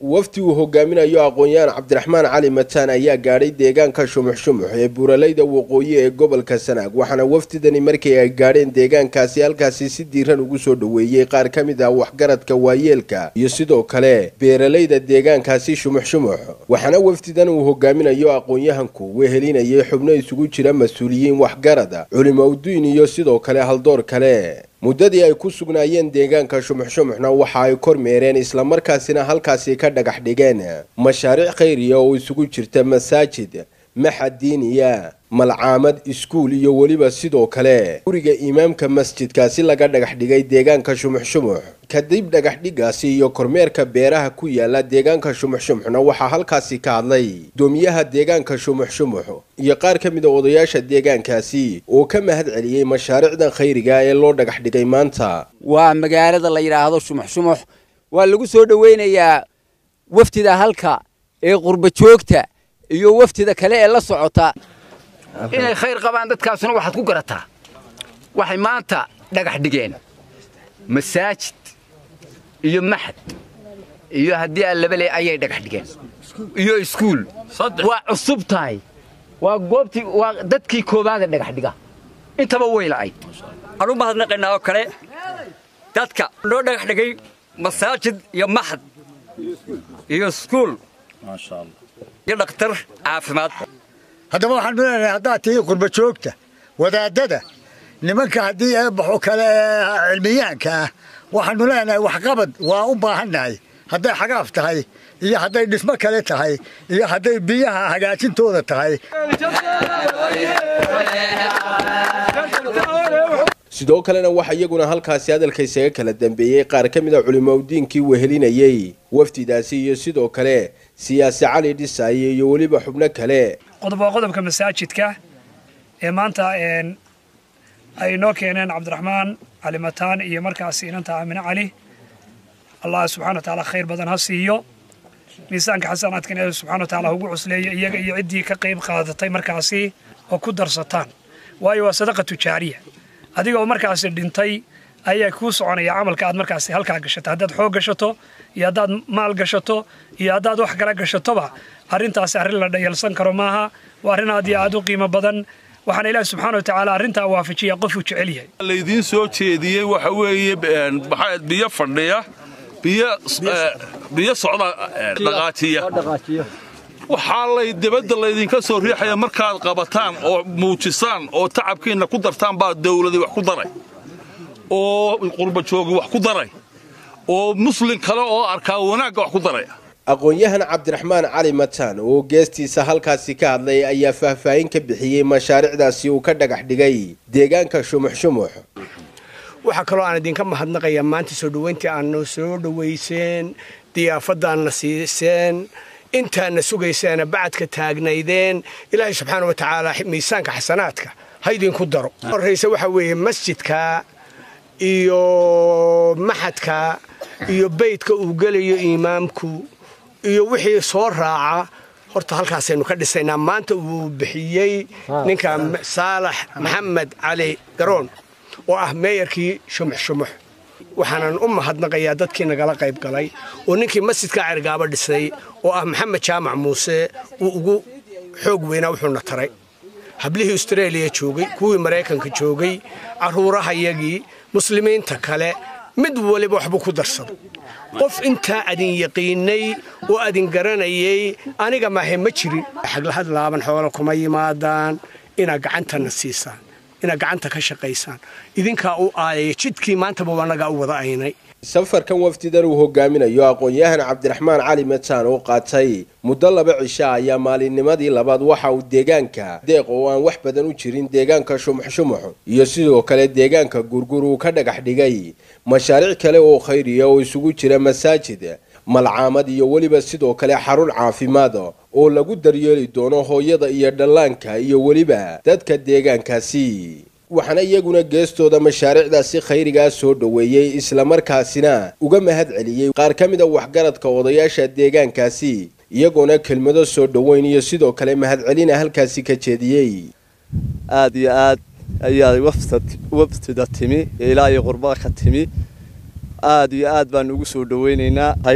wafdi uu hogaaminayo aqoon-yahan cabdiraxmaan cali mataan ayaa gaadhay deegaanka shumux shumux ee buuralayda waqooyi ee gobolka sanaag waxaana wafdidani markii ay gaadheen deegaankaasi halkaasi si diiran ugu soo dhoweeyey qaar ka mid ah waxgaradka waayeelka iyo sidoo kale beeralayda deegaankaasi shumux shumux waxaana wafdidan uu hogaaminayo aqoon-yahanku wehelinayay xubno isugu jira mas-uuliyiin waxgarada culimowdiin iyo sidoo kale haldoor kale muddadii ay ku sugnaayeen deegaanka shumux shumuxna waxa ay kormeereen islamarkaasina halkaasi ka dhagax dhigeen mashaariic khayriya oo isugu jirta masaajid maxad diiniya malcaamad iskuul iyo weliba sidoo kale guriga imaamka masjidkaasi laga dhagax dhigay deegaanka shumux shumux kadib dhagax dhigaasi iyo kormeerka beeraha ku yaala deegaanka shumux shumuxna waxaa halkaasi ka hadlay gudoomiyaha deegaanka shumux shumux iyo qaar ka mid a odayaasha deegaankaasi oo ka mahad celiyey mashaariicdan khayriga ee loo dhagax dhigay maanta waa magaalada la yidhaahdo shumux shumux waa lagu soo dhoweynayaa wafdida halka ee qurba joogta iyo wafdida kale ee la socota inay khayr qabaan dadkaasuna waxaad ku garataa waxay maanta dhagax dhigeen masaajid iyo maxad iyo haddii allabale ayay dhagax dhigeen iyo iskuul waa cusub tahay waa goobtii waa dadkii koobaada dhagax dhiga intaba way la'ayd waxaan u mahadnaqaynaa oo kale dadka noo dhagax dhigay masaajid iyo maxad iyo iskuul iyo dhakhtar caafimaad haddaba waxaan leenahay haddaad tihi qurba joogta wadaadada nimanka haddii eebaxo kale cilmiyaanka ah waxaanu leenahay waxqabad waa u baahannahay hadday xagaaf tahay iyo hadday dhismo kale tahay iyo hadday biyaha hagaajintooda tahay sidoo kalena waxaa iyaguna halkaasi hadalka isaga kala dambeeyey qaar ka mid a culimowdiinkii wehelinayey wafdidaasi iyo sidoo kale siyaasi cali dhisaaye iyo weliba xubno kale qodob waa qodobka masaajidka ee maanta ay noo keeneen cabdiraxmaan cali mataan iyo markaas inanta aamine cali allah subxana wa tacaala khayr badan ha siiyo miisaanka xasanaadkan ilaahi subxana wa tacaala ugu cusleeyo iyaga iyo ciddii ka qayb qaadatay markaasi oo ku darsataan waayo waa sadaqa tujaariya adiga oo markaasi dhintay ayaa kuu soconaya camalka aad markaasi halkaa gashato haddaad xoog gashato iyo haddaad maal gashato iyo haddaad wax kala gashatoba arrintaasi arrin la dhayalsan karo maaha waa arrin aad iyo aad u qiimo badan waxaana ilaahi subxaana wa tacaala arrintaa waafajiya qofuu jecel yahay laydiin soo jeediyey waxa weeye biyo fadhiya biyo socda dhaqaajiya waxaa lay dibadda laydinka soo riixaya markaad qabataan oo muujisaan oo tacabkiinna ku dartaan baa dawladii wax ku daray oo qurbajoogi wax ku daray oo muslin kale oo arkaa wanaagga wax ku daray aqoon-yahan cabdiraxmaan cali mataan oo geestiisa halkaasi ka hadlay ayaa faahfaahin ka bixiyey mashaariicdaasi uu ka dhagax dhigay deegaanka shumux shumux waxaa kaloo aan idinka mahadnaqayaa maanta soo dhoweyntii aadna soo dhowayseen diyaafadaanna siiseen intaadna sugayseena bacadka taagnaydeen ilaahay subxaana wa tacaala miisaanka xasanaadka ha idinku daro horrayse waxaa weeye masjidka iyo maxadka iyo beydka uu gelayo imaamku iyo wixii soo raaca horta halkaasaynu ka dhisaynaa maanta uu bixiyey ninka saalax maxamed cali garoon oo ah meeyarkii shumux shumux waxaanan u mahadnaqayaa dadkii nagala qayb galay oo ninkii masjidka cergaabo dhisay oo ah maxamed jaamac muuse uu ugu xoog weynaa wuxuuna taray hablihii astareeliya joogay kuwii maraykanka joogay carruurahayagii muslimiinta kale mid waliba waxbuu ku darsaday qof intaa adin yaqiinay oo adin garanayay aniga maahe ma jirin xaglahad laaban xoolo kuma yimaadaan inaad gacantana siisaan inaad gacanta ka shaqaysaan idinkaa u aayaya jidkii maantaba wanagaa u wada aynay safarkan wafdidan uu hogaaminayo aqoon-yahan cabdiraxmaan cali mataan oo qaatay muddo laba cisha ayaa maalinnimadii labaad waxa uu deegaanka deeq oo aan wax badan u jirin deegaanka shumux shumux iyo sidoo kale deegaanka gurgur uu ka dhagax dhigay mashaariic kale oo khayriya oo isugu jira masaajid malcaamad iyo weliba sidoo kale xarun caafimaad oo lagu daryeeli doono hooyada iyo dhallaanka iyo weliba dadka deegaankaasi waxaana iyaguna geestooda mashaariicdaasi khayrigaa soo dhoweeyey islamarkaasina uga mahad celiyey qaar ka mid a waxgaradka odayaasha deegaankaasi iyagoona kelmado soo dhoweyn iyo sidoo kale mahadcelina halkaasi ka jeediyey aad iyo aad ayaa wafdida timi ilaa iyo qurbaa ka timi aad iyo aad baan ugu soo dhoweynaynaa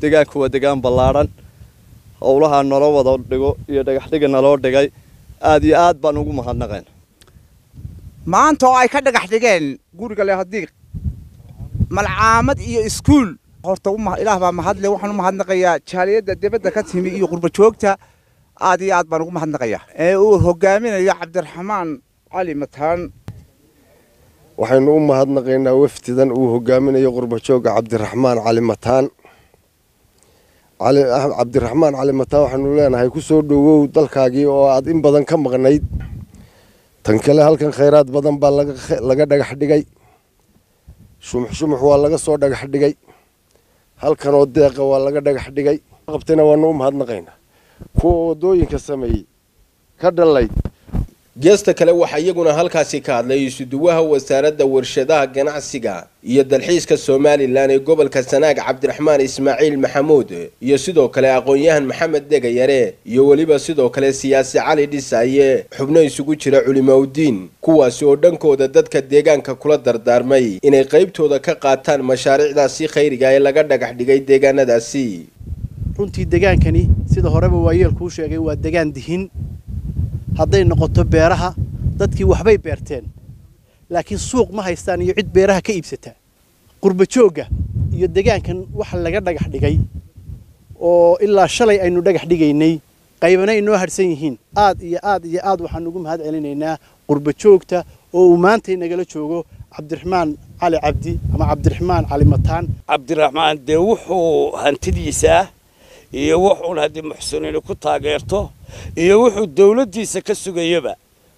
degaanku waa degaan ballaadhan howlaha nala wada dhigo iyo dhagaxdhiga naloo dhigay aad iyo aad baan ugu mahadnaqayn maanta oo ay ka dhagax dhigeen guriga le haddii malcaamad iyo iskuul horta ilaah baa mahadle waxaan u mahadnaqayaa jaaliyadda dibadda ka timi iyo qurba joogta aad iyo aad baan ugu mahadnaqayaa ee uu hogaaminayo cabdiraxmaan cali mataan waxaynu u mahadnaqaynaa wafdidan uu hogaaminayo qurbajooga cabdiraxmaan cali mataan cabdiraxmaan cali mataan waxaanu leenahay ku soo dhowow dalkaagii oo aad in badan ka maqnayd tan kale halkan khayraad badan baa laga dhagax dhigay shumux shumux waa laga soo dhagax dhigay halkanoo deeqa waa laga dhagax dhigay qabtayna waanu u mahadnaqaynaa kuwa wadooyinka sameeyey ka dhallayd geesta kale waxaa iyaguna halkaasi ka hadlay isuduwaha wasaaradda warshadaha ganacsiga iyo dalxiiska somalilan ee gobolka sanaag cabdiraxmaan ismaaciil maxamuud iyo sidoo kale aqoon-yahan maxamed degayare iyo weliba sidoo kale siyaasi cali dhisaye xubno isugu jira culimaudiin kuwaasi oo dhankooda dadka deegaanka kula dardaarmay inay qaybtooda ka qaataan mashaariicdaasi khayriga ee laga dhagax dhigay deegaanadaasi runtii degaankani sida horeba waayeelkuu sheegay waa degaan dihin hadday noqoto beeraha dadkii waxbay beerteen laakiin suuq ma haystaan iyo cid beeraha ka iibsataa qurba joogga iyo degaankan waxa laga dhagax dhigay oo ilaa shalay aynu dhagax dhigaynay qaybana inoo hadhsan yihiin aad iyo aad iyo aad waxaan ugu mahad celinaynaa qurba joogta oo uu maantay nagala joogo cabdiraxmaan cali cabdi ama cabdiraxmaan cali mataan cabdiraxmaan dee wuxuu hantidiisaa iyo wuxuun haddii muxsiniini ku taageerto iyo wuxuu dawladdiisa ka sugayaba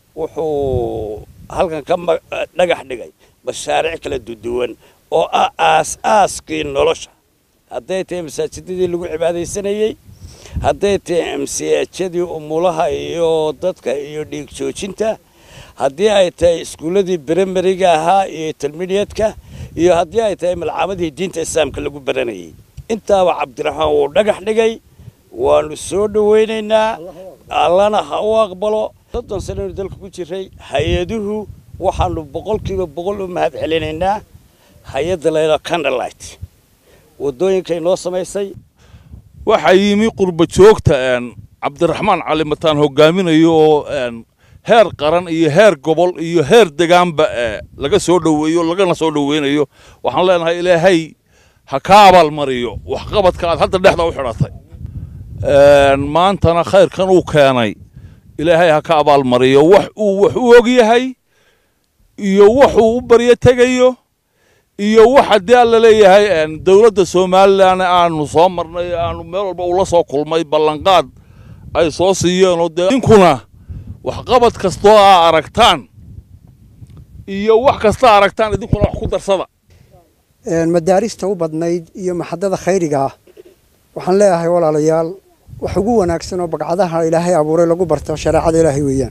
wuxuu halkan ka dhagax dhigay mashaariic kala duduwan oo ah aas-aaskii nolosha hadday tahay masaajidadii lagu cibaadaysanayey hadday tahay amsiyaajadii umulaha iyo dadka iyo dhiig joojinta haddii ay tahay iskuulladii brimariga ahaa iyo intermediatka iyo haddii ay tahay malcaamadii diinta islaamka lagu baranayay intaaba cabdiraxmaan wuu dhagax dhigay waanu soo dhowaynaynaa allana ha u aqbalo soddon sanaynu dalka ku jiray hay-aduhu waxaanu boqolkiiba boqol u mahad celinaynaa hay-adda layla candlelight waddooyinkay noo samaysay waxaa yimi qurba joogta cabdiraxmaan cali mataan hogaaminayo oo heer qaran iyo heer gobol iyo heer degaanba laga soo dhoweeyo lagana soo dhoweynayo waxaan leenahay ilaahay ha ka abaalmariyo waxqabadka aad hadda dhexda u xidhatay maantana khayrkan uu keenay ilaahay ha ka abaalmariyo wax uu wax u og yahay iyo waxuu u baryo tegayo iyo wax haddii alla leeyahay dowladda somalilan aanu soo marnay aanu meel walba ula soo kulmay ballanqaad ay soo siiyeenoo dee inkuna waxqabad kastoo aa aragtaan iyo wax kasta aragtaan idinkuna wax ku darsada madaarista u badnayd iyo maxadada khayriga ah waxaan leeyahay walaalayaal wax ugu wanaagsan oo bagcadaha ilaahay abuuray lagu barto shareecada ilaahay weeyaan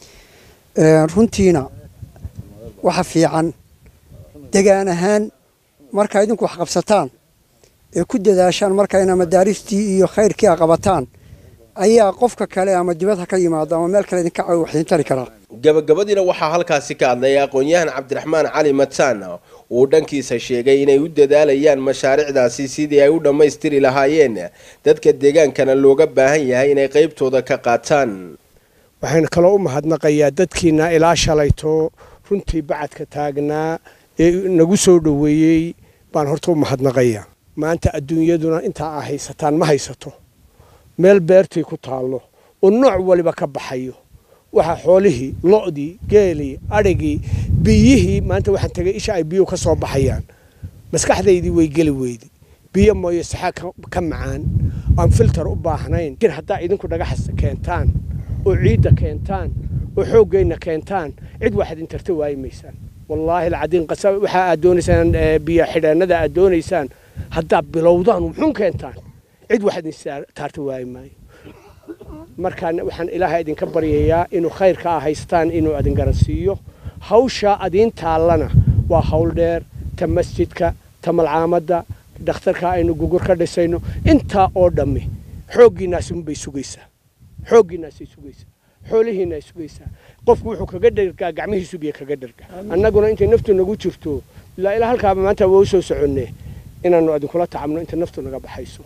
runtiina waxa fiican degaan ahaan markaa idinku wax qabsataan ee ku dadaashaan markayna madaaristii iyo khayrkii a qabataan ayaa qofka kale ama dibad ha ka yimaado ama meel kale idinka wax idin tari karaa gabagabadiina waxaa halkaasi ka hadlay aqoon-yahan cabdiraxmaan cali mataan uu dhankiisa sheegay inay u dadaalayaan mashaariicdaasi sidii ay u dhammaystiri lahaayeen dadka deegaankana looga baahan yahay inay qaybtooda ka qaataan waxaan kaloo u mahadnaqayaa dadkiina ilaa shalayto runtii bacadka taagnaa ee nagu soo dhoweeyey baan horta u mahadnaqayaa maanta adduunyaduna intaa aa haysataan ma haysato meel beertii ku taallo oo nooc waliba ka baxayo waxaa xoolihii lo'dii geelii adhigii biyihii maanta waxaan tegay isha ay biyuhu ka soo baxayaan maskaxdaydii way geli weydi biyo mooyo saxaa ka macaan aan filter u baahnayn laakiin haddaa idinku dhagaxas keentaan oo ciidda keentaan oo xooggeenna keentaan cid waxaad intarta waayi maysaan wallaahi alcadiin qasa waxa aad doonaysaan biyo xidheennada aad doonaysaan haddaa bilowdaan muxuun keentaan cid waxaad intaarta waayi maayo markaa waxaan ilaahay idinka baryayaa inuu khayrka aa haystaan inuu adin garansiiyo hawshaa adiin taallana waa hawl dheer ta masjidka ta malcaamadda dhakhtarka aynu gugur ka dhisayno intaa oo dhammi xooggiinaasi unbay sugaysaa xooggiinaasay sugaysaa xoolihiinay sugaysaa qofku wuxuu kaga dhergaa gacmihiisu biyo kaga dherga annaguna intay naftu nagu jirto ilaa ilaa halkaaba maanta waa u soo soconne inaannu idinkula tacabno inta naftu naga baxayso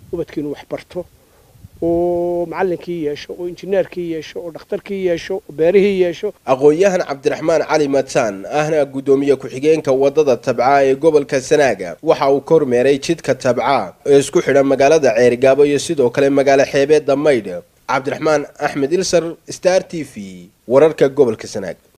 ubadkiinu wax barto oo macallinkii yeesho oo injineerkii yeesho oo dhakhtarkii yeesho oo beerihii yeesho aqoon-yahan cabdiraxmaan cali mataan ahna guddoomiye ku-xigeenka waddada tabca ee gobolka sanaaga waxa uu ka hormeeray jidka tabca ee isku xidha magaalada ceerigaabo iyo sidoo kale magaalo xeebeedda maydh cabdiraxmaan axmed ilsar star t v wararka gobolka sanaag